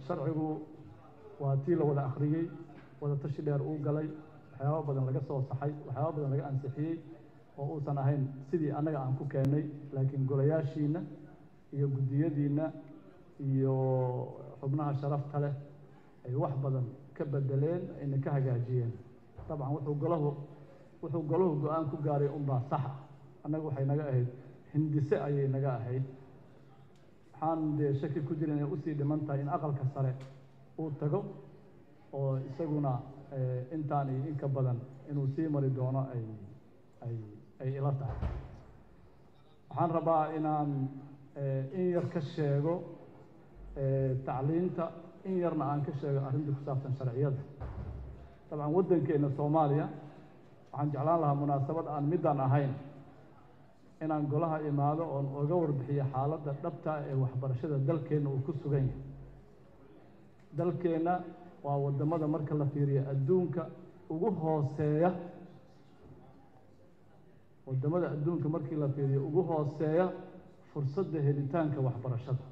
sharcigu waa tii la wada akhriyey wada tashi dheer uu galay waxyaaba badan laga soo saxay waxyaaba badan laga ansixiyey oo uusan ahayn sidii annaga aan ku keennay laakiin golayaashiina iyo guddiyadiinna iyo xubnaha sharafta leh ay wax badan ka bedeleen ayna ka hagaajiyeen dabcan wuxuu golahu wuxuu golahu go-aan ku gaaray unbaa sax ah annaga waxay naga ahayd hindise ayay naga ahayd waxaan dee shaki ku jira inay usii dhiman tahay in aqalka sare uu tago oo isaguna intaan iyo inka badan inuu sii mari doono ay ay ay ila tahay waxaan rabaa inaan in yar ka sheego tacliinta in yarna aan ka sheego arrinta ku saabsan sharciyada dabcan waddankeena soomaaliya waxaan jeclaan lahaa munaasabad aan midaan ahayn inaan golaha imaado oon oga warbixiyo xaaladda dhabta ee waxbarashada dalkeenna uu ku sugan yahay dalkeenna waa waddamada marka la fiiriyo adduunka ugu hooseeya waddamada adduunka markii la fiiriyo ugu hooseeya fursadda helitaanka waxbarashada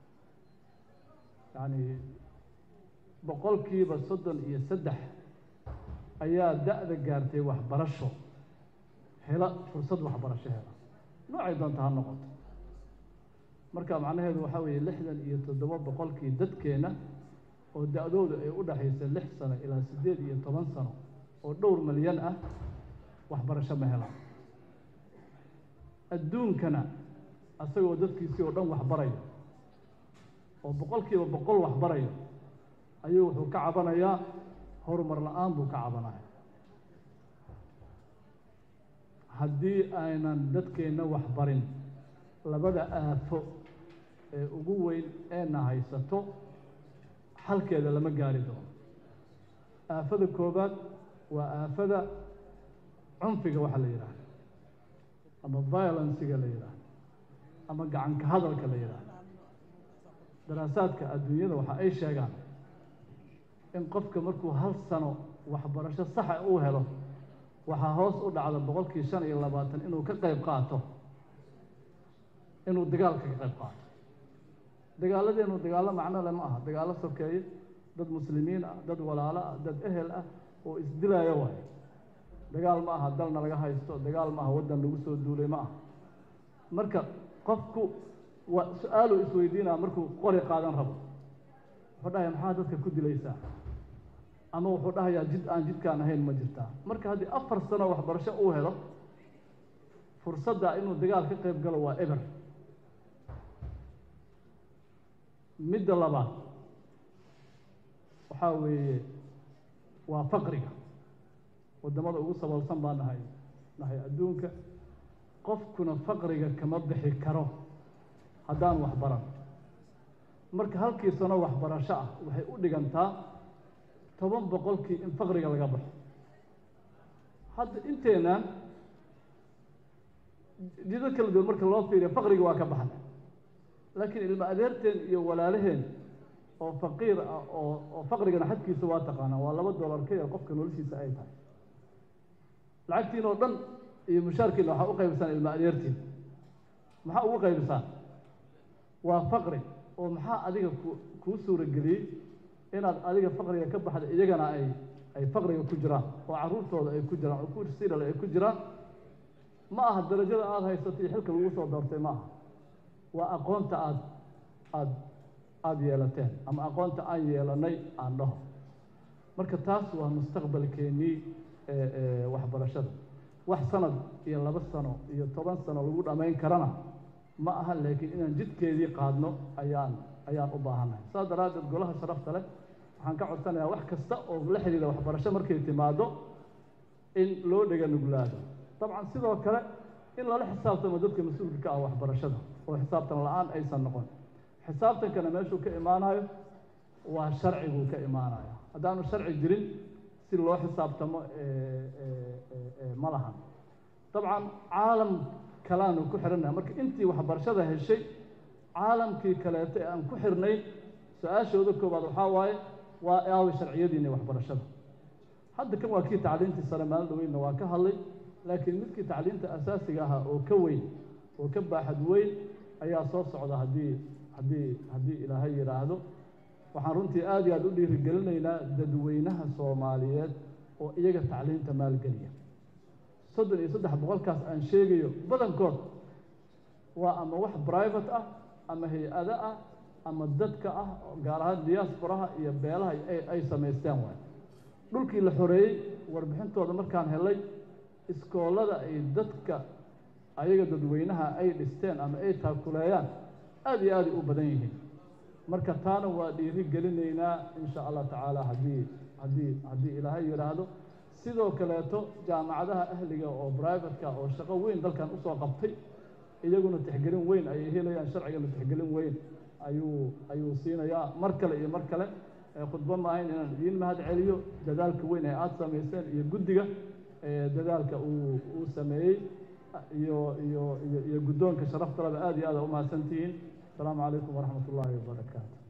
yacni boqolkiiba soddon iyo saddex ayaa da-da gaartay waxbarasho hela fursad waxbarasho hela noocay doonta ha noqoto marka macnaheedu waxaa weeye lixdan iyo toddoba boqolkii dadkeenna oo da-doodu ay u dhaxaysa lix sano ilaa siddeed iyo toban sano oo dhowr milyan ah waxbarasho ma helaan adduunkana asagoo dadkiisii oo dhan waxbarayo oo boqolkiiba boqol waxbarayo ayuu wuxuu ka cabanayaa horumar la-aan buu ka cabanaya haddii aynan dadkeenna waxbarin labada aafo ee ugu weyn eena haysato xalkeeda lama gaari doono aafada koowaad waa aafada cunfiga waxa la yidhaahdo ama violenciga la yidhaahdo ama gacanka hadalka la yidhaahdo daraasaadka adduunyada waxa ay sheegaan in qofka markuu hal sano waxbarasho saxa uu helo waxaa hoos u dhacda boqolkii shan iyo labaatan inuu ka qayb qaato inuu dagaalka ka qayb qaato dagaaladeenu dagaallo macno le ma aha dagaallo sokeeye dad muslimiin ah dad walaalo ah dad ehel ah oo isdilaayo waayo dagaal ma aha dalna laga haysto dagaal ma aha waddan lagu soo duulay ma aha marka qofku waa su-aaluu isweydiinaa markuu qori qaadan rabo wuxuu dhahaya maxaa dadka ku dilaysaa ama wuxuu dhahayaa jid aan jidkaan ahayn ma jirtaa marka haddii afar sano waxbarasho uu helo fursadda inuu dagaal ka qayb galo waa eber midda labaad waxaa weeye waa faqriga waddamada ugu saboolsan baa nahay nahay adduunka qofkuna faqriga kama bixi karo haddaan waxbaran marka halkii sano waxbarasho ah waxay u dhigantaa toban boqolkii in faqriga laga baxo hadda inteenaan jidad kala duwan marka loo fiiriyo faqriga waa ka baxna laakiin ilma adeerteen iyo walaalaheen oo faqiir ah oo oo faqrigana xadkiisa waa taqaanaa waa laba dollar ka yar qofka noloshiisa ay tahay lacagtiin oo dhan iyo mushaarkiina waxaa u qaybisaan ilma adeertiin maxaa ugu qaybisaan waa faqri oo maxaa adiga ku kuu suurageliyey inaad adiga faqriga ka baxda iyagana ay ay faqriga ku jiraan oo carruurtooda ay ku jiraan oo kursidal ay ku jiraan ma aha darajada aada haysato iyo xilka lagu soo doortay ma aha waa aqoonta aad aad aada yeelateen ama aqoonta aan yeelanay aan dhaho marka taas waa mustaqbalkeennii waxbarashada wax sanad iyo laba sano iyo toban sano lagu dhammayn karana ma aha laakiin inaan jidkeedii qaadno ayaan ayaan u baahannahay saas daraaddeed golaha sharafta leh waxaan ka codsanayaa wax kasta oo la xidhiidha waxbarasho markay timaado in loo dhega nuglaado dabcan sidoo kale in lala xisaabtamo dadka mas-uulka ka ah waxbarashada oo xisaabtan la-aan aysan noqon xisaabtankana meeshuu ka imaanayo waa sharciguu ka imaanaya haddaanu sharci jirin si loo xisaabtamo ma lahan dabcan caalam kalaanu ku xidhannaha marka intii waxbarashada heshay caalamkii kaleeto ee aan ku xirnayn su-aashooda koowaad waxaa waaye waa aawi sharciyadiina waxbarashada hadda kan waa kii tacliintii sare maalin dhaweynna waa ka hadlay laakiin midkii tacliinta asaasiga ahaa oo ka weyn oo ka baaxad weyn ayaa soo socda haddii haddii haddii ilaahay yidhaahdo waxaan runtii aad iyo aad u dhiirigelinaynaa dadweynaha soomaaliyeed oo iyaga tacliinta maalgeliya soddon iyo saddex boqolkaas aan sheegayo badankood waa ama wax private ah ama hay-ado ah ama dadka ah gaar ahaan diasporaha iyo beelaha ay samaysteen waay dhulkii la xoreeyey warbixintooda markaan helay iskoolada ay dadka ayaga dadweynaha ay dhisteen ama ay taakuleeyaan aad iyo aaday u badan yihiin marka taana waa dhiiri gelinaynaa insha allah tacaala haddii haddii haddii ilaahay yidhaahdo sidoo kaleeto jaamacadaha ahliga oo brivatka oo shaqo weyn dalkan usoo qabtay iyaguna tixgelin weyn ayay helayaan sharcigana tixgelin weyn ayuu ayuu siinayaa mar kale iyo mar kale khudbo maahayn inaan idiin mahad celiyo dadaalka weyn ee aada samayseen iyo guddiga dadaalka uu uu sameeyey iyo iyo iyo iyo guddoonka sharaftalaba aad iyo aada u mahadsantihiin asalaamu calaykum waraxmat ullaahi wabarakaatu